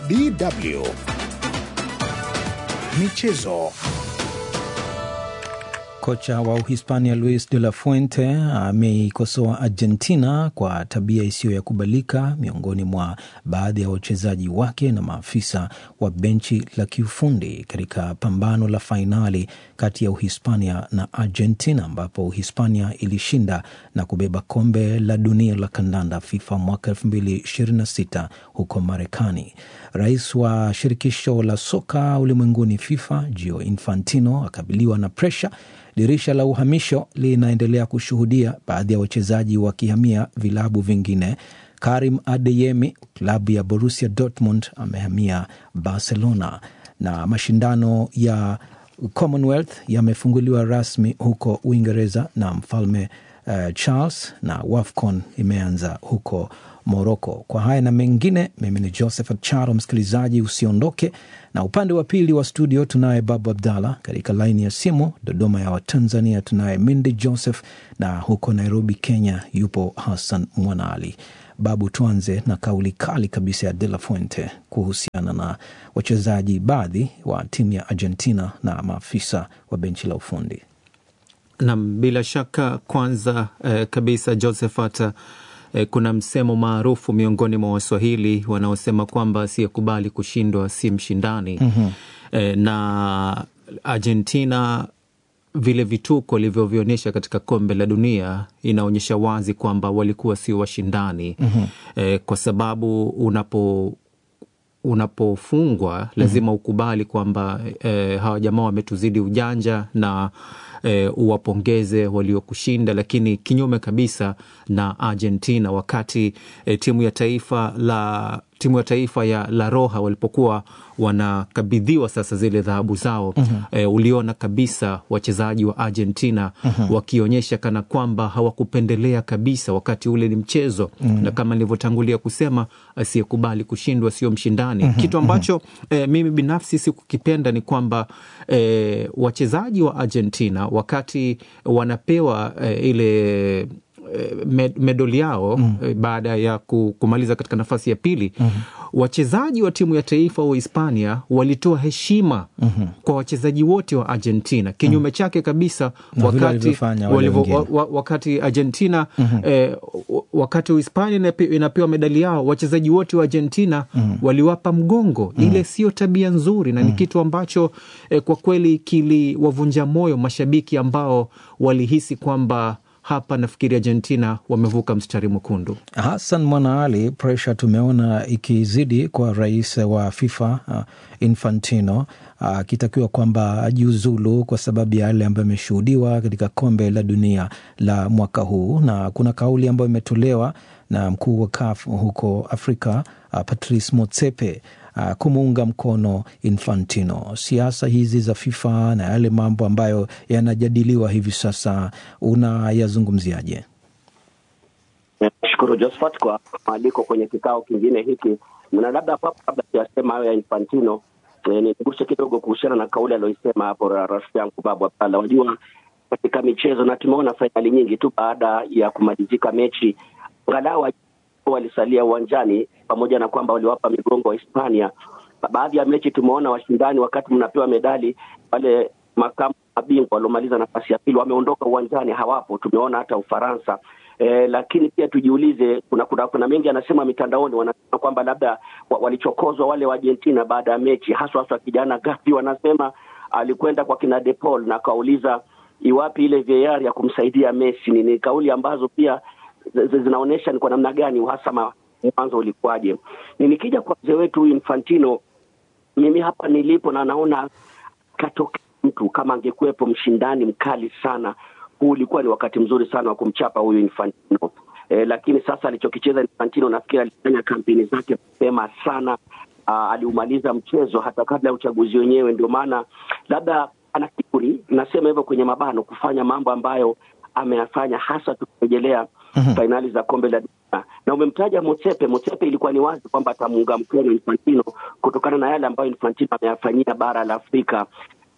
DW Michezo. Kocha wa Uhispania Luis de la Fuente ameikosoa Argentina kwa tabia isiyo ya kubalika miongoni mwa baadhi ya wachezaji wake na maafisa wa benchi la kiufundi katika pambano la fainali kati ya Uhispania na Argentina, ambapo Uhispania ilishinda na kubeba kombe la dunia la kandanda FIFA mwaka 2026 huko Marekani. Rais wa shirikisho la soka ulimwenguni FIFA Gio Infantino akabiliwa na presha Dirisha la uhamisho linaendelea kushuhudia baadhi ya wachezaji wakihamia vilabu vingine. Karim Adeyemi, klabu ya Borussia Dortmund, amehamia Barcelona, na mashindano ya Commonwealth yamefunguliwa rasmi huko Uingereza na mfalme uh, Charles, na WAFCON imeanza huko Moroko. Kwa haya na mengine, mimi ni Josephat Charo. Msikilizaji, usiondoke, na upande wa pili wa studio tunaye Babu Abdallah, katika laini ya simu Dodoma ya Watanzania tunaye Mindi Joseph, na huko Nairobi Kenya yupo Hassan Mwanaali. Babu, tuanze na kauli kali kabisa ya De La Fuente kuhusiana na wachezaji baadhi wa timu ya Argentina na maafisa wa benchi la ufundi. Nam, bila shaka kwanza eh, kabisa Josephat eh, kuna msemo maarufu miongoni mwa Waswahili wanaosema kwamba asiyekubali kushindwa si mshindani. mm-hmm. eh, na Argentina vile vituko walivyovionyesha katika kombe la dunia inaonyesha wazi kwamba walikuwa sio washindani. mm-hmm. eh, kwa sababu unapo unapofungwa lazima ukubali kwamba eh, hawa jamaa wametuzidi ujanja na E, uwapongeze waliokushinda, lakini kinyume kabisa na Argentina wakati e, timu ya taifa la timu ya taifa ya La Roja walipokuwa wanakabidhiwa sasa zile dhahabu zao mm -hmm. E, uliona kabisa wachezaji wa Argentina mm -hmm. wakionyesha kana kwamba hawakupendelea kabisa, wakati ule ni mchezo mm -hmm. na kama nilivyotangulia kusema, asiyekubali kushindwa sio mshindani mm -hmm. kitu ambacho e, mimi binafsi sikukipenda ni kwamba e, wachezaji wa Argentina wakati wanapewa e, ile Med, medali yao mm. baada ya kumaliza katika nafasi ya pili mm -hmm. wachezaji wa timu ya taifa wa Hispania walitoa heshima mm -hmm. kwa wachezaji wote wa Argentina kinyume mm. chake kabisa wakati, walivo, wa, wakati Argentina mm -hmm. eh, wakati Uhispania inapewa medali yao wachezaji wote wa Argentina mm -hmm. waliwapa mgongo mm -hmm. ile sio tabia nzuri na mm -hmm. ni kitu ambacho eh, kwa kweli kiliwavunja moyo mashabiki ambao walihisi kwamba hapa nafikiri Argentina wamevuka mstari mwekundu. Hassan Mwanaali, presha tumeona ikizidi kwa rais wa FIFA uh, Infantino akitakiwa uh, kwamba ajiuzulu kwa sababu ya yale ambayo ameshuhudiwa katika kombe la dunia la mwaka huu, na kuna kauli ambayo imetolewa na mkuu wa CAF huko Afrika uh, Patrice Motsepe Uh, kumuunga mkono Infantino. Siasa hizi za FIFA na yale mambo ambayo yanajadiliwa hivi sasa unayazungumziaje? Nashukuru Josephat kwa mwaliko kwenye kikao kingine hiki, na labda papo kabla siyasema hayo ya Infantino eh, niguse kidogo kuhusiana na kauli aliyoisema hapo rafiki yangu Babu Abdalla. Wajua, katika michezo na tumeona fainali nyingi tu baada ya kumalizika mechi angalau walisalia uwanjani pamoja na kwamba waliwapa migongo wa Hispania. Baadhi ya mechi tumeona washindani, wakati mnapewa medali, wale makamu mabingwa waliomaliza nafasi ya pili wameondoka uwanjani, hawapo. Tumeona hata Ufaransa. E, lakini pia tujiulize, kuna kuna, kuna mengi anasema mitandaoni, wanasema kwamba labda walichokozwa wale wa Argentina baada ya mechi, haswa haswa kijana Gavi, wanasema alikwenda kwa kina De Paul na akauliza iwapi ile VAR ya kumsaidia Messi. Ni kauli ambazo pia zinaonyesha ni kwa namna gani uhasama mwanzo ulikuwaje. Ni nikija kwa mzee wetu huyu Infantino, mimi hapa nilipo na naona katoka mtu kama angekuwepo mshindani mkali sana, huu ulikuwa ni wakati mzuri sana wa kumchapa huyu Infantino. E, lakini sasa alichokicheza Infantino nafikiri alifanya kampeni zake mapema sana. Aa, aliumaliza mchezo hata kabla ya uchaguzi wenyewe, ndio maana labda ana kiburi, nasema hivyo kwenye mabano, kufanya mambo ambayo ameyafanya hasa tukirejelea Mm-hmm. fainali za kombe la dunia na umemtaja Motsepe. Motsepe ilikuwa ni wazi kwamba atamuunga mkono Infantino kutokana na yale ambayo Infantino ameyafanyia bara la Afrika.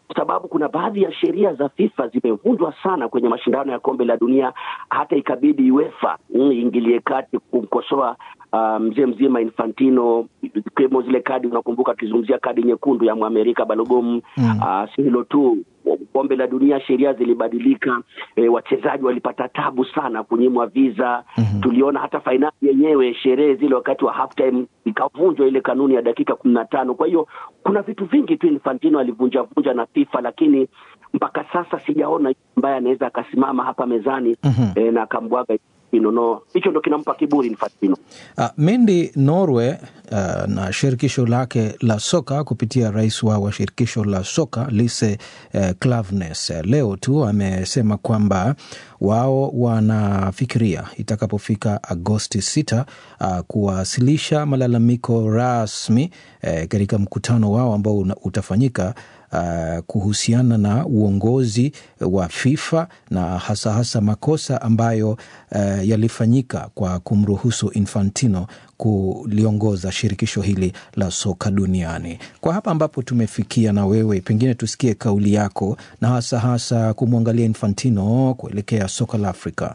kwa sababu kuna baadhi ya sheria za FIFA zimevunjwa sana kwenye mashindano ya kombe la dunia, hata ikabidi UEFA iingilie kati kumkosoa uh, mzee mzima Infantino, ikiwemo zile kadi, unakumbuka akizungumzia kadi nyekundu ya Mwamerika Balogun. mm. Uh, si hilo tu kombe la dunia sheria zilibadilika, e, wachezaji walipata tabu sana kunyimwa visa. mm -hmm. Tuliona hata fainali yenyewe, sherehe zile wakati wa half time ikavunjwa ile kanuni ya dakika kumi na tano. Kwa hiyo kuna vitu vingi tu Infantino alivunja vunja na FIFA, lakini mpaka sasa sijaona ambaye anaweza akasimama hapa mezani mm -hmm. e, na akambwaga no hicho ndo kinampa kiburi Infantino. Uh, Mendi Norway uh, na shirikisho lake la soka kupitia rais wao wa shirikisho la soka Lise uh, Klaveness uh, leo tu amesema kwamba wao wanafikiria itakapofika Agosti 6 uh, kuwasilisha malalamiko rasmi uh, katika mkutano wao ambao utafanyika Uh, kuhusiana na uongozi wa FIFA na hasa hasa makosa ambayo uh, yalifanyika kwa kumruhusu Infantino kuliongoza shirikisho hili la soka duniani. Kwa hapa ambapo tumefikia, na wewe pengine tusikie kauli yako na hasa hasa kumwangalia Infantino kuelekea soka la Afrika.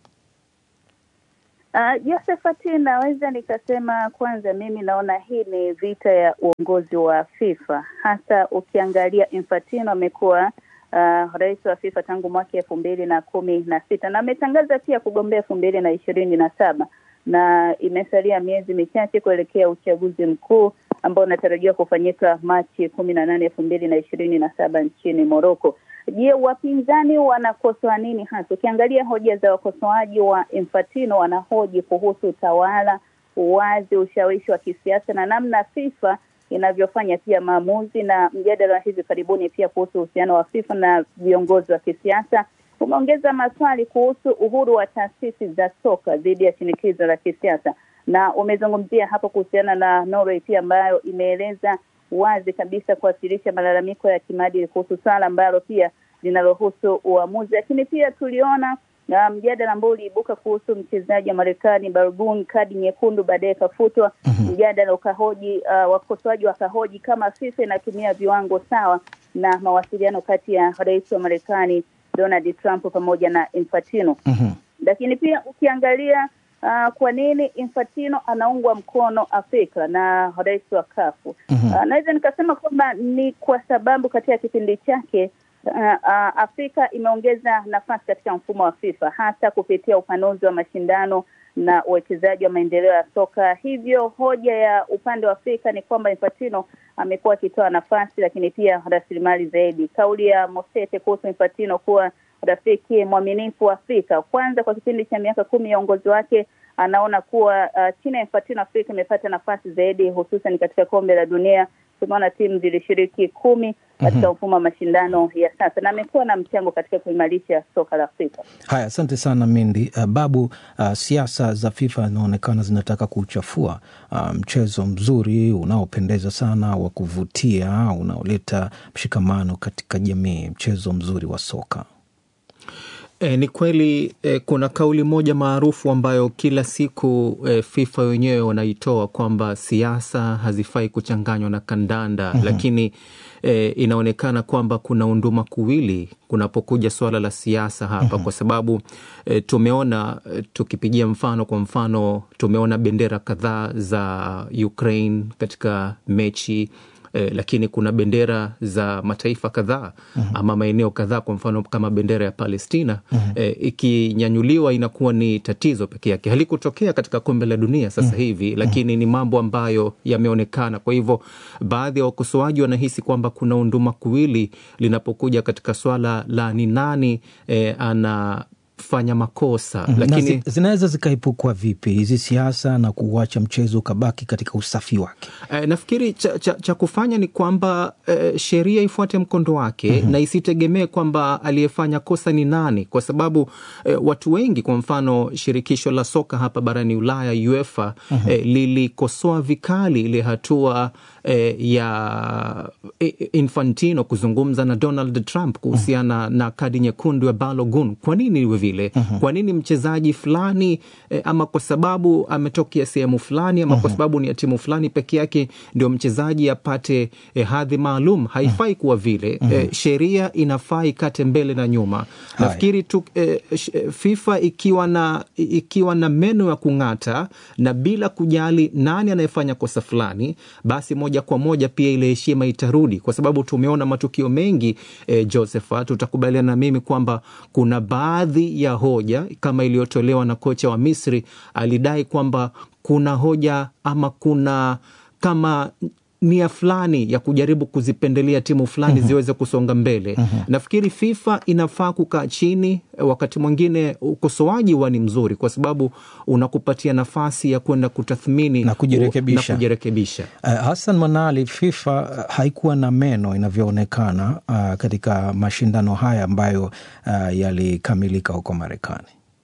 Uh, Josephat, naweza nikasema kwanza, mimi naona hii ni vita ya uongozi wa FIFA, hasa ukiangalia Infantino amekuwa uh, rais wa FIFA tangu mwaka elfu mbili na kumi na sita na ametangaza pia kugombea elfu mbili na ishirini na saba na imesalia miezi michache kuelekea uchaguzi mkuu ambao unatarajiwa kufanyika Machi kumi na nane elfu mbili na ishirini na saba nchini Moroko. Je, wapinzani wanakosoa nini hasa? Ukiangalia hoja za wakosoaji wa Infantino, wanahoji kuhusu utawala, uwazi, ushawishi wa kisiasa na namna FIFA inavyofanya pia maamuzi, na mjadala wa hivi karibuni pia kuhusu uhusiano wa FIFA na viongozi wa kisiasa umeongeza maswali kuhusu uhuru wa taasisi za soka dhidi ya shinikizo la kisiasa, na umezungumzia hapo kuhusiana na Norway pia ambayo imeeleza wazi kabisa kuwasilisha malalamiko ya kimaadili kuhusu swala ambalo pia linalohusu uamuzi. Lakini pia tuliona na mjadala ambao uliibuka kuhusu mchezaji wa Marekani Balogun, kadi nyekundu baadaye ikafutwa. mm-hmm. Mjadala ukahoji uh, wakosoaji wakahoji kama FIFA inatumia viwango sawa na mawasiliano kati ya rais wa Marekani Donald Trump pamoja na Infantino. mm-hmm. Lakini pia ukiangalia Uh, kwa nini Infantino anaungwa mkono Afrika na rais wa kafu? Mhm. Uh, naweza nikasema kwamba ni kwa sababu katika kipindi chake uh, uh, Afrika imeongeza nafasi katika mfumo wa FIFA hasa kupitia upanuzi wa mashindano na uwekezaji wa maendeleo ya soka. Hivyo hoja ya upande wa Afrika ni kwamba Infantino amekuwa akitoa nafasi, lakini pia rasilimali zaidi. Kauli ya Mosete kuhusu Infantino kuwa rafiki mwaminifu wa Afrika, kwanza kwa kipindi cha miaka kumi ya uongozi wake anaona kuwa uh, chini ya Infantino Afrika imepata nafasi zaidi, hususan katika kombe la dunia. Tumeona timu zilishiriki kumi katika mfumo wa mashindano ya sasa, na amekuwa na mchango katika kuimarisha soka la Afrika. Haya, asante sana Mindi. Uh, Babu, uh, siasa za FIFA inaonekana zinataka kuchafua uh, mchezo mzuri unaopendeza sana wa kuvutia unaoleta mshikamano katika jamii, mchezo mzuri wa soka. E, ni kweli e, kuna kauli moja maarufu ambayo kila siku e, FIFA wenyewe wanaitoa kwamba siasa hazifai kuchanganywa na kandanda mm-hmm. Lakini e, inaonekana kwamba kuna unduma kuwili kunapokuja suala la siasa hapa mm-hmm. Kwa sababu e, tumeona e, tukipigia mfano, kwa mfano tumeona bendera kadhaa za Ukraine katika mechi Eh, lakini kuna bendera za mataifa kadhaa mm-hmm. ama maeneo kadhaa, kwa mfano kama bendera ya Palestina mm-hmm. eh, ikinyanyuliwa inakuwa ni tatizo peke yake. Halikutokea katika kombe la dunia sasa mm-hmm. hivi, lakini ni mambo ambayo yameonekana. Kwa hivyo baadhi ya wakosoaji wanahisi kwamba kuna unduma kuwili linapokuja katika swala la ni nani eh, ana fanya makosa Mhm. lakini Na zi- zinaweza zikaepukwa vipi hizi siasa na kuuacha mchezo ukabaki katika usafi wake? Eh, nafikiri cha, cha, cha kufanya ni kwamba eh, sheria ifuate mkondo wake mm-hmm. na isitegemee kwamba aliyefanya kosa ni nani, kwa sababu eh, watu wengi, kwa mfano shirikisho la soka hapa barani Ulaya UEFA mm-hmm. eh, lilikosoa vikali ile hatua eh, ya eh, Infantino kuzungumza na Donald Trump kuhusiana mm-hmm. na kadi nyekundu ya Balogun. Kwa nini iwe vile? vile mm-hmm. kwa nini mchezaji fulani eh, ama kwa sababu ametokea sehemu fulani ama mm-hmm. kwa sababu ni ya timu fulani peke yake ndio mchezaji apate eh, hadhi maalum haifai kuwa vile mm-hmm. eh, sheria inafaa ikate mbele na nyuma nafikiri tu eh, fifa ikiwa na ikiwa na meno ya kung'ata na bila kujali nani anayefanya kosa fulani basi moja kwa moja pia ile heshima itarudi kwa sababu tumeona matukio mengi eh, josephat utakubaliana na mimi kwamba kuna baadhi ya hoja kama iliyotolewa na kocha wa misri alidai kwamba kuna hoja ama kuna kama nia fulani ya kujaribu kuzipendelea timu fulani mm-hmm. ziweze kusonga mbele mm-hmm. nafikiri fifa inafaa kukaa chini wakati mwingine ukosoaji huwa ni mzuri kwa sababu unakupatia nafasi ya kwenda kutathmini na kujirekebisha, na kujirekebisha. Uh, hassan manali fifa haikuwa na meno inavyoonekana uh, katika mashindano haya ambayo uh, yalikamilika huko marekani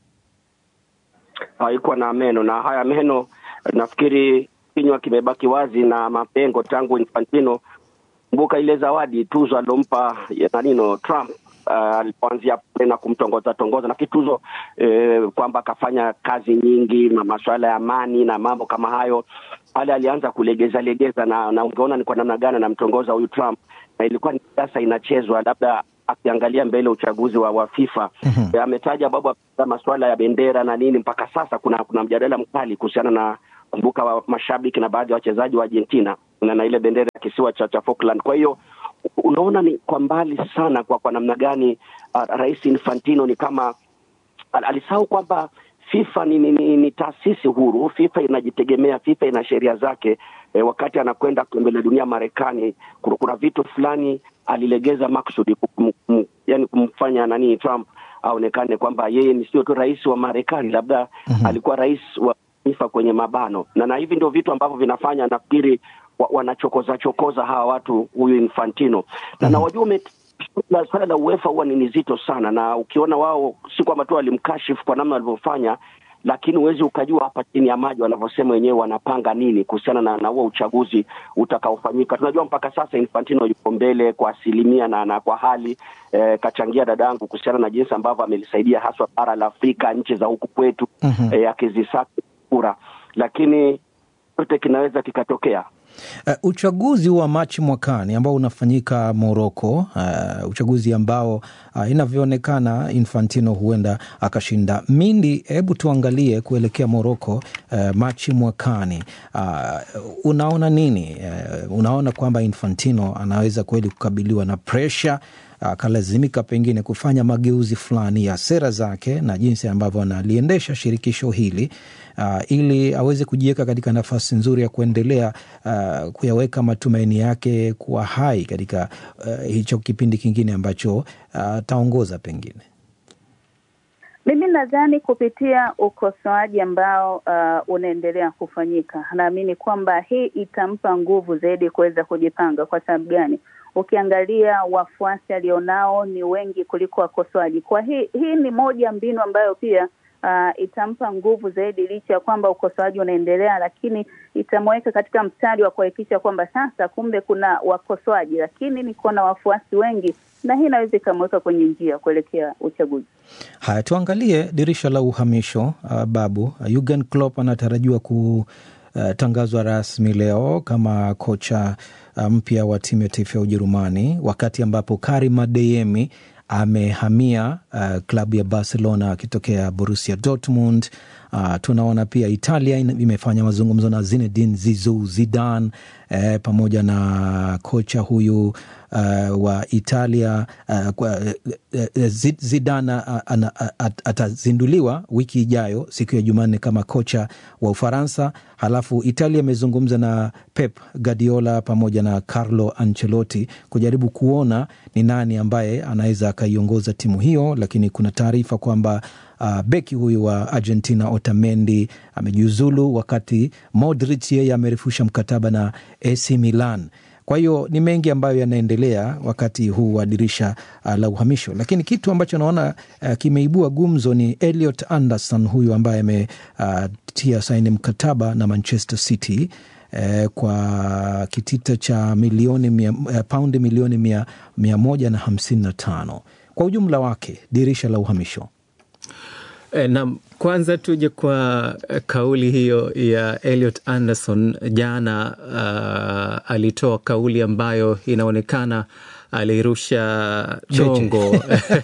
haikuwa na meno na haya meno nafikiri kinywa kimebaki wazi na mapengo tangu Infantino. Kumbuka ile zawadi tuzo alompa nanino Trump alipoanzia uh, pale na kumtongoza tongoza na kituzo eh, kwamba akafanya kazi nyingi na masuala ya amani na mambo kama hayo. Pale alianza kulegeza legeza na, na ungeona ni kwa namna gani anamtongoza huyu Trump, na ilikuwa ni siasa inachezwa, labda akiangalia mbele uchaguzi wa, wa FIFA mm-hmm. ametaja babu masuala ya bendera na nini. Mpaka sasa kuna kuna mjadala mkali kuhusiana na kumbuka wa mashabiki na baadhi ya wachezaji wa Argentina na, na ile bendera ya kisiwa cha, cha Falkland. Kwa hiyo unaona ni kwa mbali sana kwa kwa namna gani uh, Rais Infantino ni kama alisahau kwamba FIFA ni, ni, ni, ni taasisi huru. FIFA inajitegemea, FIFA ina sheria zake. E, wakati anakwenda kombe la dunia Marekani, kuna vitu fulani alilegeza maksudi kum, kum, yani kumfanya nani Trump aonekane kwamba yeye ni sio tu rais wa Marekani, labda mm-hmm. alikuwa rais wa FIFA kwenye mabano na, na hivi ndio vitu ambavyo vinafanya nafikiri wa, wanachokoza chokoza hawa watu huyu Infantino na, mm-hmm. na wajua la swala la UEFA huwa ni nzito sana, na ukiona wao si kwamba tu walimkashifu kwa namna walivyofanya, lakini huwezi ukajua hapa chini ya maji wanavyosema wenyewe wanapanga nini kuhusiana na, na huo uchaguzi utakaofanyika. Tunajua mpaka sasa Infantino yuko mbele kwa asilimia na, na kwa hali eh, kachangia dadangu kuhusiana na jinsi ambavyo amelisaidia haswa bara la Afrika, nchi za huku kwetu mm-hmm. eh, akizisaka kura, lakini chote kinaweza kikatokea. Uh, uchaguzi wa Machi mwakani ambao unafanyika Moroko, uh, uchaguzi ambao uh, inavyoonekana Infantino huenda akashinda. Mindi, hebu tuangalie kuelekea Moroko uh, Machi mwakani, uh, unaona nini? Uh, unaona kwamba Infantino anaweza kweli kukabiliwa na presha akalazimika pengine kufanya mageuzi fulani ya sera zake na jinsi ambavyo analiendesha shirikisho hili uh, ili aweze kujiweka katika nafasi nzuri ya kuendelea uh, kuyaweka matumaini yake kuwa hai katika uh, hicho kipindi kingine ambacho ataongoza uh, pengine. Mimi nadhani kupitia ukosoaji ambao uh, unaendelea kufanyika, naamini kwamba hii itampa nguvu zaidi kuweza kujipanga. Kwa sababu gani? Ukiangalia wafuasi alionao ni wengi kuliko wakosoaji. Kwa hii hii ni moja mbinu ambayo pia uh, itampa nguvu zaidi, licha ya kwamba ukosoaji unaendelea, lakini itamweka katika mstari wa kuhakikisha kwamba sasa kumbe kuna wakosoaji, lakini niko na wafuasi wengi, na hii inaweza ikamweka kwenye njia kuelekea uchaguzi. Haya, tuangalie dirisha la uhamisho. Uh, Babu, Jurgen Klopp anatarajiwa ku Uh, tangazwa rasmi leo kama kocha uh, mpya wa timu ya taifa ya Ujerumani, wakati ambapo Karim Adeyemi amehamia uh, klabu ya Barcelona akitokea Borussia Dortmund. Uh, tunaona pia Italia imefanya mazungumzo na Zinedine Zidane eh, pamoja na kocha huyu uh, wa Italia uh, kwa, uh, Zidane uh, atazinduliwa wiki ijayo siku ya Jumanne kama kocha wa Ufaransa. Halafu Italia imezungumza na Pep Guardiola pamoja na Carlo Ancelotti kujaribu kuona ni nani ambaye anaweza akaiongoza timu hiyo, lakini kuna taarifa kwamba Uh, beki huyu wa Argentina Otamendi amejiuzulu, wakati Modric yeye amerifusha mkataba na AC Milan. Kwa hiyo ni mengi ambayo yanaendelea wakati huu wa dirisha uh, la uhamisho, lakini kitu ambacho naona uh, kimeibua gumzo ni Elliot Anderson huyu ambaye ametia uh, saini mkataba na Manchester City uh, kwa kitita cha milioni mia, uh, paundi milioni mia, mia moja na hamsini na tano kwa ujumla wake dirisha la uhamisho E, na kwanza tuje kwa kauli hiyo ya Elliot Anderson jana. Uh, alitoa kauli ambayo inaonekana alirusha dongo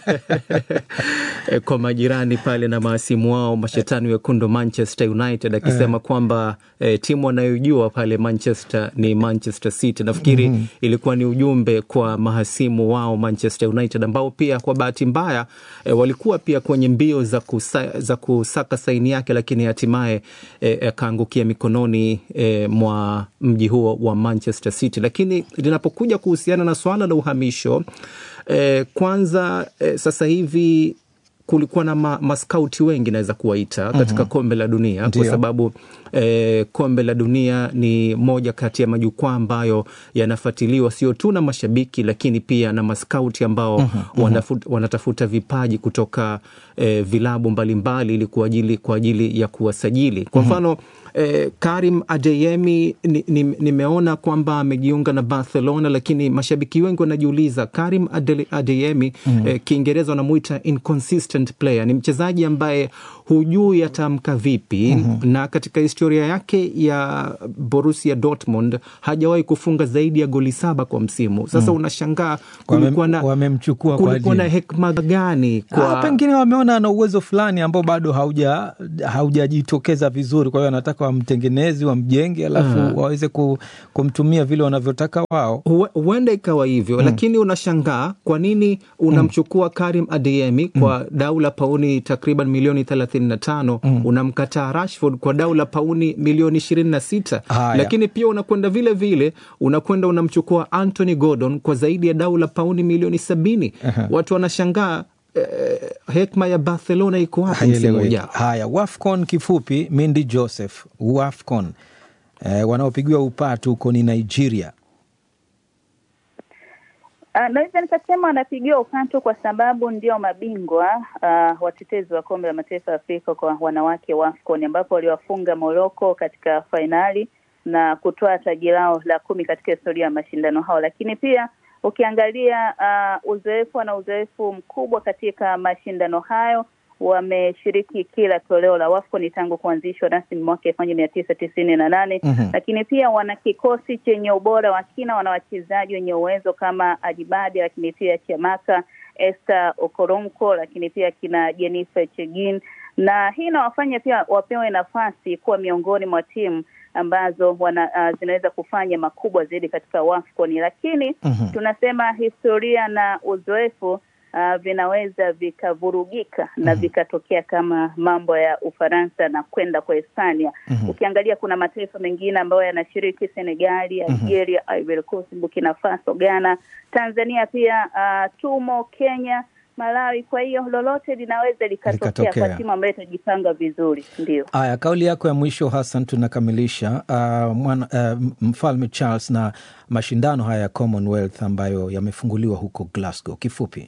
kwa majirani pale na maasimu wao mashetani wekundu Manchester United akisema uh, kwamba eh, timu wanayojua pale Manchester ni Manchester City. Nafikiri mm -hmm. ilikuwa ni ujumbe kwa mahasimu wao Manchester United ambao pia kwa bahati mbaya eh, walikuwa pia kwenye mbio za, kusa, za kusaka saini yake, lakini hatimaye akaangukia eh, mikononi eh, mwa mji huo wa Manchester City. Lakini linapokuja kuhusiana na swala la uhamisho eh, kwanza eh, sasa hivi kulikuwa na ma, maskauti wengi naweza kuwaita katika mm -hmm. kombe la dunia Ndiyo. kwa sababu eh, kombe la dunia ni moja kati ya majukwaa ambayo yanafuatiliwa sio tu na mashabiki lakini pia na maskauti ambao mm -hmm. wanafut, wanatafuta vipaji kutoka eh, vilabu mbalimbali ili kwa ajili, kwa ajili ya kuwasajili kwa mfano mm -hmm. Eh, Karim Adeyemi nimeona ni, ni kwamba amejiunga na Barcelona, lakini mashabiki wengi wanajiuliza Karim Ade, Adeyemi mm -hmm. eh, Kiingereza wanamuita inconsistent player. Ni mchezaji ambaye hujui atamka vipi mm -hmm. na katika historia yake ya Borussia Dortmund hajawahi kufunga zaidi ya goli saba kwa msimu. Sasa mm -hmm. unashangaa kulikuwa na, wamemchukua kulikuwa na hekima gani kwa... Ah, pengine wameona ana uwezo fulani ambao bado hauja haujajitokeza vizuri, kwa hiyo anataka wamtengenezi wamjenge, alafu uh, waweze kumtumia vile wanavyotaka wao. Huenda ikawa hivyo mm. Lakini unashangaa kwa nini unamchukua mm. Karim Adeyemi kwa mm. dau la pauni takriban milioni thelathini na tano mm. unamkataa Rashford kwa dau la pauni milioni ishirini na sita lakini pia unakwenda vile vile unakwenda unamchukua Anthony Gordon kwa zaidi ya dau la pauni milioni sabini uh -huh. Watu wanashangaa Eh, hekma ya Barcelona iko wapi msimu ujao? Haya, Wafcon kifupi, Mindi Joseph, Wafcon eh, wanaopigiwa upatu huko ni Nigeria. Uh, naweza nikasema wanapigiwa upatu kwa sababu ndio mabingwa uh, watetezi wa kombe la mataifa ya Afrika kwa wanawake Wafcon, ambapo waliwafunga Morocco katika fainali na kutoa taji lao la kumi katika historia ya mashindano hao, lakini pia ukiangalia uh, uzoefu na uzoefu mkubwa katika mashindano hayo. Wameshiriki kila toleo la Wafcon tangu kuanzishwa rasmi mwaka elfu moja mia tisa tisini na nane mm -hmm. Lakini pia wana kikosi chenye ubora wa kina, wana wachezaji wenye uwezo kama Ajibadi, lakini pia Chiamaka, Esther Okoronkwo, lakini pia kina Jennifer Chegin, na hii inawafanya pia wapewe nafasi kuwa miongoni mwa timu ambazo wana, uh, zinaweza kufanya makubwa zaidi katika Wafcon, lakini mm -hmm. tunasema historia na uzoefu uh, vinaweza vikavurugika mm -hmm. na vikatokea kama mambo ya Ufaransa na kwenda kwa Hispania. mm -hmm. Ukiangalia kuna mataifa mengine ambayo yanashiriki Senegali, Algeria, mm -hmm. Ivory Coast, Burkina Faso, Ghana, Tanzania pia uh, tumo Kenya Malawi. Kwa hiyo lolote linaweza likatokea kwa timu ambayo itajipanga vizuri. Ndio haya, kauli yako ya mwisho Hassan, tunakamilisha uh, mwana, uh, mfalme Charles na mashindano haya ya Commonwealth ambayo yamefunguliwa huko Glasgow. Kifupi,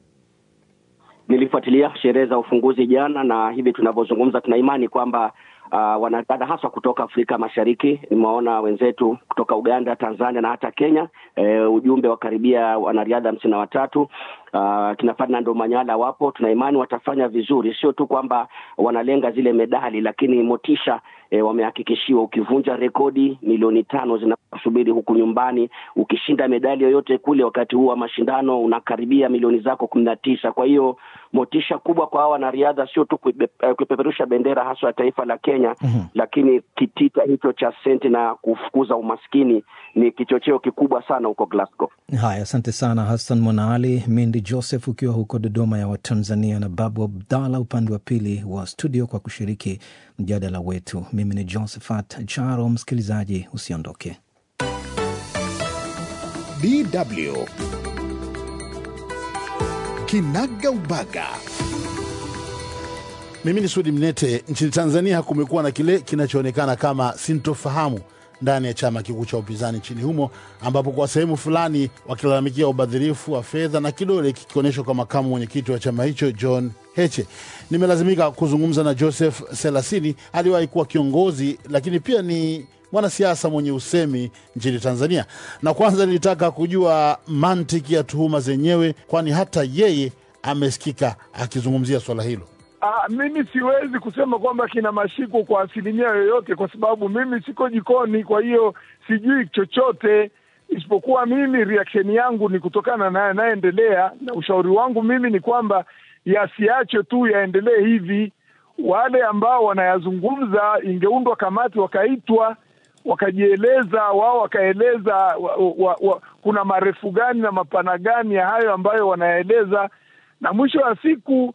nilifuatilia sherehe za ufunguzi jana, na hivi tunavyozungumza tuna imani kwamba Uh, wanadada haswa kutoka Afrika Mashariki, nimewaona wenzetu kutoka Uganda, Tanzania na hata Kenya. Uh, ujumbe wa karibia wanariadha hamsini na watatu. Uh, kina Ferdinand Manyala wapo, tuna imani watafanya vizuri, sio tu kwamba wanalenga zile medali, lakini motisha E, wamehakikishiwa ukivunja rekodi milioni tano zinakusubiri huku nyumbani. Ukishinda medali yoyote kule wakati huu wa mashindano unakaribia milioni zako kumi na tisa. Kwa hiyo motisha kubwa kwa hawa wanariadha, sio tu kuipeperusha bendera haswa ya taifa la Kenya mm -hmm. Lakini kitita hicho cha senti na kufukuza umaskini ni kichocheo kikubwa sana huko Glasgow. Haya, asante sana Hassan Mwanaali, Mindi Joseph ukiwa huko Dodoma ya Watanzania na Babu Abdallah upande wa pili wa studio kwa kushiriki mjadala wetu. Mimi ni Josephat Charo. Msikilizaji, usiondoke. DW Kinaga Ubaga. Mimi ni Sudi Mnete. Nchini Tanzania kumekuwa na kile kinachoonekana kama sintofahamu ndani ya chama kikuu cha upinzani nchini humo, ambapo kwa sehemu fulani wakilalamikia ubadhirifu wa fedha na kidole kikionyeshwa kwa makamu mwenyekiti wa chama hicho John Heche. Nimelazimika kuzungumza na Joseph Selasini, aliwahi kuwa kiongozi lakini pia ni mwanasiasa mwenye usemi nchini Tanzania, na kwanza nilitaka kujua mantiki ya tuhuma zenyewe, kwani hata yeye amesikika akizungumzia swala hilo. Ah, mimi siwezi kusema kwamba kina mashiko kwa asilimia yoyote, kwa sababu mimi siko jikoni, kwa hiyo sijui chochote isipokuwa mimi reaction yangu ni kutokana na yanayoendelea, na ushauri wangu mimi ni kwamba yasiache tu yaendelee hivi. Wale ambao wanayazungumza, ingeundwa kamati, wakaitwa wakajieleza wao, wakaeleza wa, wa, wa, kuna marefu gani na mapana gani ya hayo ambayo wanaeleza, na mwisho wa siku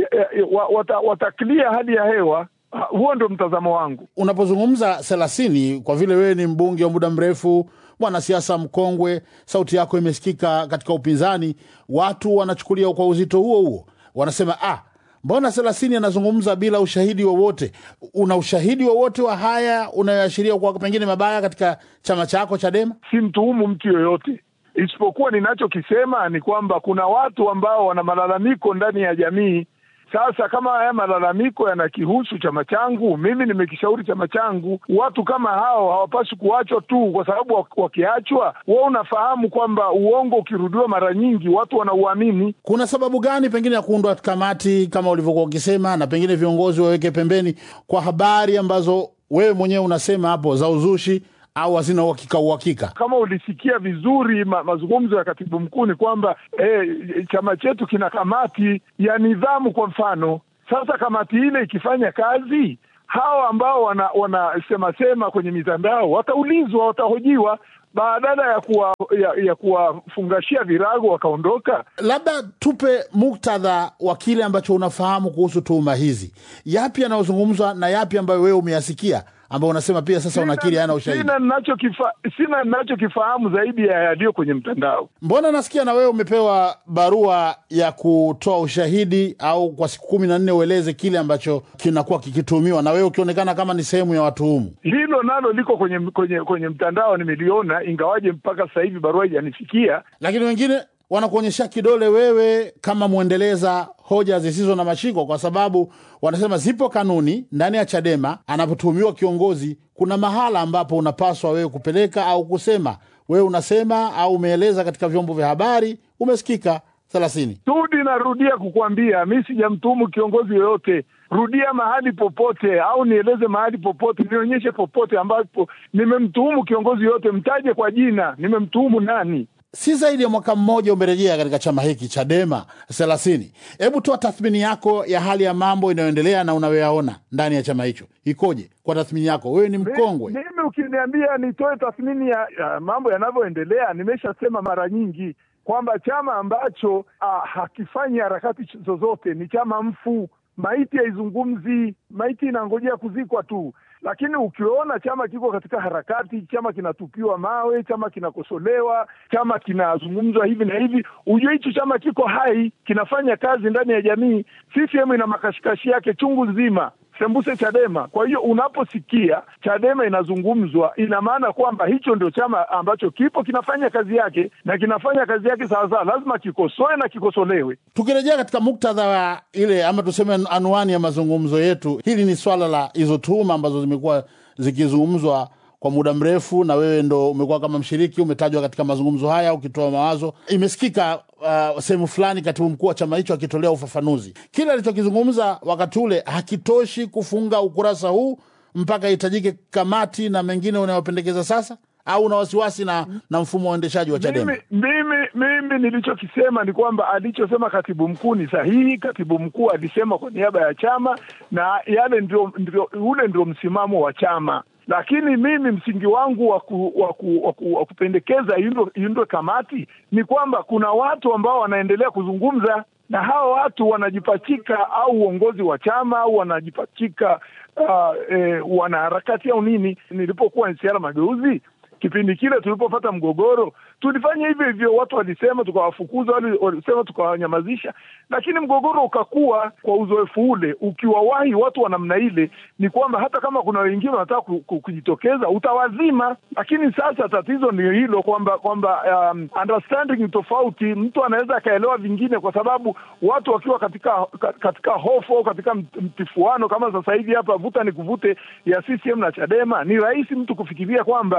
wata, wataklia hali ya hewa. Huo ndio mtazamo wangu. Unapozungumza thelathini, kwa vile wewe ni mbunge wa muda mrefu, mwanasiasa mkongwe, sauti yako imesikika katika upinzani, watu wanachukulia kwa uzito huo huo, wanasema ah, mbona thelathini anazungumza bila ushahidi wowote? Una ushahidi wowote wa haya unayoashiria kwa pengine mabaya katika chama chako Chadema? Si mtuhumu mtu yoyote, isipokuwa ninachokisema ni kwamba kuna watu ambao wana malalamiko ndani ya jamii. Sasa kama haya malalamiko yanakihusu chama changu, mimi nimekishauri chama changu, watu kama hao hawapaswi kuachwa tu, kwa sababu wakiachwa, wewe unafahamu kwamba uongo ukirudiwa mara nyingi watu wanauamini. Kuna sababu gani pengine ya kuundwa kamati kama ulivyokuwa ukisema, na pengine viongozi waweke pembeni kwa habari ambazo wewe mwenyewe unasema hapo za uzushi au hazina uhakika uhakika. Kama ulisikia vizuri ma, mazungumzo ya katibu mkuu ni kwamba eh, chama chetu kina kamati ya nidhamu kwa mfano. Sasa kamati ile ikifanya kazi, hawa ambao wanasema wana sema kwenye mitandao wataulizwa, watahojiwa badala ya kuwa ya, ya kuwafungashia virago wakaondoka. Labda tupe muktadha wa kile ambacho unafahamu kuhusu tuhuma hizi, yapi yanayozungumzwa na yapi ambayo wewe umeyasikia ambao unasema pia sasa unakiri hana ushahidi. Sina ninachokifa, sina ninachokifahamu zaidi ya yaliyo kwenye mtandao. Mbona nasikia na wewe umepewa barua ya kutoa ushahidi au kwa siku kumi na nne ueleze kile ambacho kinakuwa kikituhumiwa na wewe ukionekana kama ni sehemu ya watuhumu. Hilo nalo liko kwenye kwenye kwenye mtandao, nimeliona, ingawaje mpaka sasa hivi barua haijanifikia. Lakini wengine wanakuonyesha kidole wewe kama mwendeleza hoja zisizo na mashiko, kwa sababu wanasema zipo kanuni ndani ya Chadema. Anapotuhumiwa kiongozi, kuna mahala ambapo unapaswa wewe kupeleka au kusema. Wewe unasema au umeeleza katika vyombo vya habari, umesikika thelathini. Tudi, narudia kukwambia mi sijamtuhumu kiongozi yoyote. Rudia mahali popote, au nieleze mahali popote, nionyeshe popote ambapo nimemtuhumu kiongozi yoyote, mtaje kwa jina, nimemtuhumu nani? si zaidi ya mwaka mmoja umerejea katika chama hiki Chadema thelathini. Hebu toa tathmini yako ya hali ya mambo inayoendelea na unayoyaona ndani ya chama hicho ikoje? Kwa tathmini yako, wewe ni mkongwe. Mimi ukiniambia nitoe tathmini ya, ya mambo yanavyoendelea, nimeshasema mara nyingi kwamba chama ambacho ah, hakifanyi harakati zozote ni chama mfu. Maiti haizungumzi, maiti inangojea kuzikwa tu lakini ukiona chama kiko katika harakati, chama kinatupiwa mawe, chama kinakosolewa, chama kinazungumzwa hivi na hivi, ujue hicho chama kiko hai, kinafanya kazi ndani ya jamii. CCM ina makashikashi yake chungu nzima, sembuse Chadema. Kwa hiyo unaposikia Chadema inazungumzwa, ina maana kwamba hicho ndio chama ambacho kipo kinafanya kazi yake na kinafanya kazi yake sawasawa, lazima kikosoe na kikosolewe. Tukirejea katika muktadha wa ile ama tuseme anwani ya mazungumzo yetu, hili ni swala la hizo tuhuma ambazo zimekuwa zikizungumzwa kwa muda mrefu, na wewe ndo umekuwa kama mshiriki, umetajwa katika mazungumzo haya ukitoa mawazo. Imesikika uh, sehemu fulani katibu mkuu wa chama hicho akitolea ufafanuzi. Kile alichokizungumza wakati ule hakitoshi kufunga ukurasa huu mpaka ihitajike kamati na mengine unayopendekeza sasa, au una wasiwasi na, na mfumo wa uendeshaji wa Chadema? Mimi, mimi, mimi nilichokisema ni kwamba alichosema katibu mkuu ni sahihi. Katibu mkuu alisema kwa niaba ya chama na yale ndio, ndio, ule ndio msimamo wa chama lakini mimi msingi wangu wa waku, waku, waku, waku kupendekeza iundwe kamati ni kwamba kuna watu ambao wanaendelea kuzungumza na hawa watu wanajipachika au uongozi wa chama au wanajipachika uh, eh, wanaharakati au nini. Nilipokuwa NCCR Mageuzi kipindi kile tulipopata mgogoro tulifanya hivyo hivyo, watu walisema tukawafukuza, walisema tukawanyamazisha, lakini mgogoro ukakuwa. Kwa uzoefu ule, ukiwawahi watu wa namna ile, ni kwamba hata kama kuna wengine wanataka kujitokeza utawazima. Lakini sasa tatizo ni hilo kwamba kwamba um, understanding tofauti, mtu anaweza akaelewa vingine, kwa sababu watu wakiwa katika katika hofu au katika mtifuano kama sasa hivi hapa, vuta ni kuvute ya CCM na Chadema, ni rahisi mtu kufikiria kwamba huyu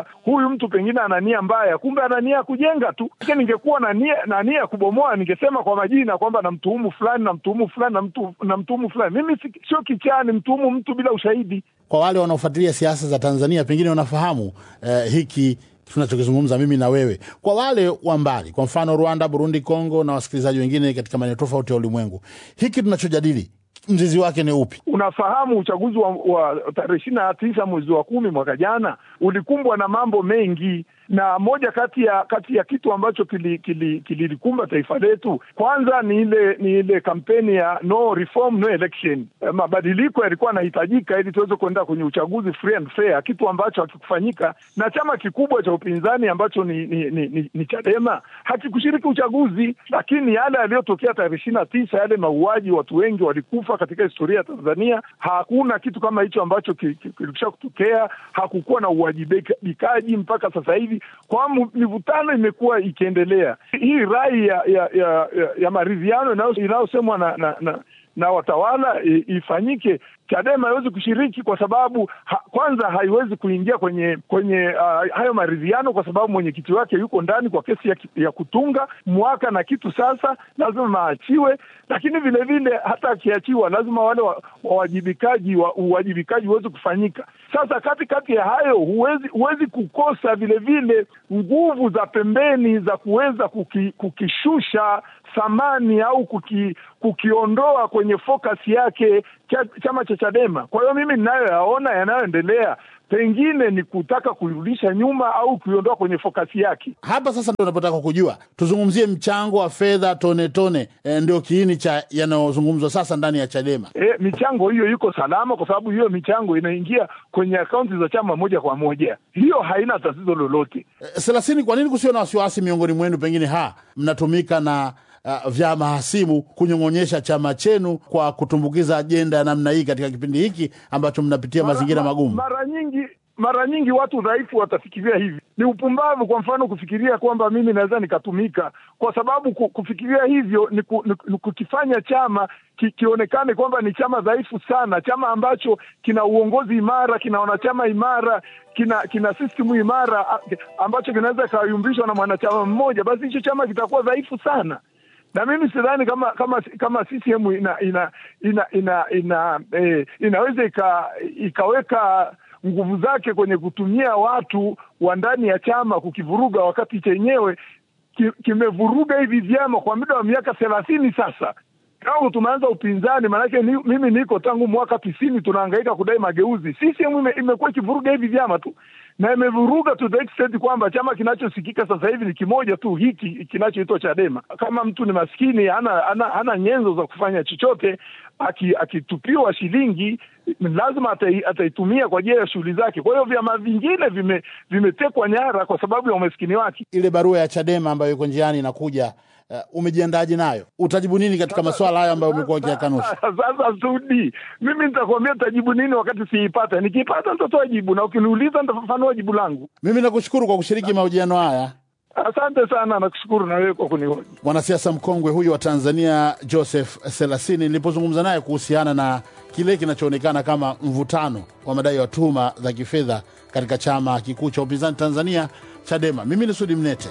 mtu pengine ana nia mbaya, kumbe ana nia ya kujenga tu. Lakini ningekuwa na nia na nia ya kubomoa, ningesema kwa majina kwamba namtuhumu fulani, namtuhumu fulani, namtu- namtuhumu fulani. Mimi si- sio kichaa, nimtuhumu mtu bila ushahidi. Kwa wale wanaofuatilia siasa za Tanzania, pengine wanafahamu eh, hiki tunachokizungumza mimi na wewe. Kwa wale wa mbali, kwa mfano Rwanda, Burundi, Kongo na wasikilizaji wengine katika maeneo tofauti ya ulimwengu, hiki tunachojadili mzizi wake ni upi? Unafahamu uchaguzi wa, wa tarehe ishirini na tisa mwezi wa kumi mwaka jana ulikumbwa na mambo mengi, na moja kati ya kati ya kitu ambacho kililikumba kili, kili taifa letu kwanza ni ile ni ile kampeni ya no reform no election. Eh, Mabadiliko yalikuwa yanahitajika ili tuweze kuenda kwenye uchaguzi free and fair, kitu ambacho hakikufanyika na chama kikubwa cha upinzani ambacho ni, ni, ni, ni, ni Chadema hakikushiriki uchaguzi, lakini yale yaliyotokea tarehe ishirini na tisa yale mauaji, watu wengi walikufa katika historia ya Tanzania. Hakuna kitu kama hicho ambacho ki- ki- kilikwisha kutokea. Hakukuwa na uwajibikaji mpaka sasa hivi, kwa mu- mivutano imekuwa ikiendelea. Hii rai ya ya, ya, ya, ya maridhiano inayo- inayosemwa na, na, na na watawala i- ifanyike. Chadema haiwezi kushiriki kwa sababu ha, kwanza haiwezi kuingia kwenye kwenye uh, hayo maridhiano kwa sababu mwenyekiti wake yuko ndani kwa kesi ya, ki- ya kutunga mwaka na kitu, sasa lazima aachiwe. Lakini vile vile hata akiachiwa, lazima wale wa- wawajibikaji wa, uwajibikaji uweze kufanyika. Sasa kati kati ya hayo huwezi huwezi kukosa vile vile nguvu za pembeni za kuweza kuki, kukishusha thamani au kuki, kukiondoa kwenye focus yake cha, chama cha Chadema. Kwa hiyo mimi ninayoyaona yanayoendelea pengine ni kutaka kuirudisha nyuma au kuiondoa kwenye fokasi yake. Hapa sasa ndo napotaka kujua, tuzungumzie mchango wa fedha tone tone, e, ndio kiini cha yanayozungumzwa sasa ndani ya Chadema. E, michango hiyo iko salama kwa sababu hiyo michango inaingia kwenye akaunti za chama moja kwa moja, hiyo haina tatizo lolote. E, Selasini, kwa nini kusio na wasiwasi miongoni mwenu? Pengine ha mnatumika na uh, vyama hasimu kunyong'onyesha chama chenu kwa kutumbukiza ajenda ya namna hii katika kipindi hiki ambacho mnapitia mazingira ma- magumu. Mara nyingi mara nyingi watu dhaifu watafikiria hivi. Ni upumbavu, kwa mfano, kufikiria kwamba mimi naweza nikatumika, kwa sababu ku- kufikiria hivyo ni, ku, ni, ni kukifanya chama ki, kionekane kwamba ni chama dhaifu sana, chama ambacho kina uongozi imara, kina wanachama imara, kina kina system imara a- ambacho kinaweza kikayumbishwa na mwanachama mmoja, basi hicho chama kitakuwa dhaifu sana na mimi sidhani kama kama kama CCM ina ina ina ina, ina eh, inaweza ika, ikaweka nguvu zake kwenye kutumia watu wa ndani ya chama kukivuruga, wakati chenyewe ki, kimevuruga hivi vyama kwa muda wa miaka thelathini sasa tangu tumeanza upinzani. Maanake ni, mimi niko tangu mwaka tisini tunahangaika kudai mageuzi. CCM ime, imekuwa ikivuruga hivi vyama tu na imevuruga to the extent kwamba chama kinachosikika sasa hivi ni kimoja tu, hiki kinachoitwa Chadema. Kama mtu ni maskini, hana, hana, hana nyenzo za kufanya chochote, aki- akitupiwa shilingi lazima atai, ataitumia kwa ajili ya shughuli zake. Kwa hiyo vyama vingine vime, vimetekwa nyara kwa sababu ya umaskini wake. Ile barua ya Chadema ambayo iko njiani inakuja, uh, umejiandaje nayo? Utajibu nini katika masuala hayo ambayo umekuwa ukiyakanusha? Sasa Sudi, mimi nitakwambia nitajibu nini wakati siipata. Nikiipata nitatoa jibu, na ukiniuliza nitafafanua jibu langu. Mimi nakushukuru kwa kushiriki mahojiano haya. Asante sana, nakushukuru na wewe kwa kunihoji. Mwanasiasa mkongwe huyu wa Tanzania Joseph Selasini, nilipozungumza naye kuhusiana na kile kinachoonekana kama mvutano wa madai ya tuhuma za kifedha katika chama kikuu cha upinzani Tanzania, Chadema. Mimi ni Sudi Mnete.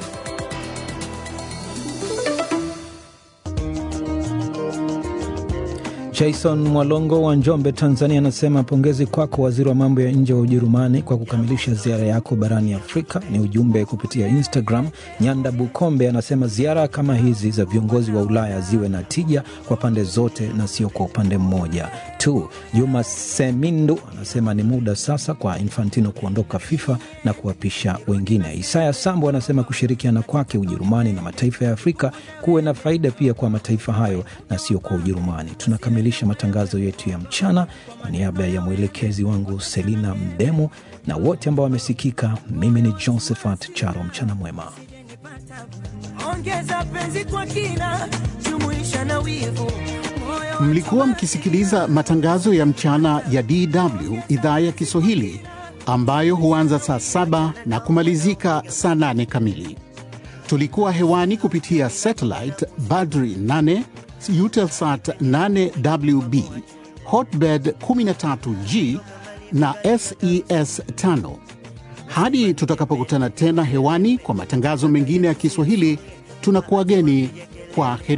Jason Mwalongo wa Njombe, Tanzania, anasema pongezi kwako waziri wa mambo ya nje wa Ujerumani kwa kukamilisha ziara yako barani Afrika. Ni ujumbe kupitia Instagram. Nyanda Bukombe anasema ziara kama hizi za viongozi wa Ulaya ziwe na tija kwa pande zote na sio kwa upande mmoja tu. Juma Semindu anasema ni muda sasa kwa Infantino kuondoka FIFA na kuwapisha wengine. Isaya Sambo anasema kushirikiana kwake Ujerumani na mataifa ya Afrika kuwe na faida pia kwa mataifa hayo na sio kwa Ujerumani. Tunakamilisha matangazo yetu ya mchana. Kwa niaba ya mwelekezi wangu Selina Mdemu na wote ambao wamesikika, mimi ni Josephat Charo. Mchana mwema. Ongeza penzi kwa kina, jumuisha na wivu. Moyo Mlikuwa mkisikiliza matangazo ya mchana ya DW idhaa ya Kiswahili ambayo huanza saa saba na kumalizika saa nane kamili. Tulikuwa hewani kupitia satellite Badri 8, Eutelsat 8WB, Hotbird 13G na SES 5. Hadi tutakapokutana tena hewani kwa matangazo mengine ya Kiswahili, tunakuwageni kwa heri.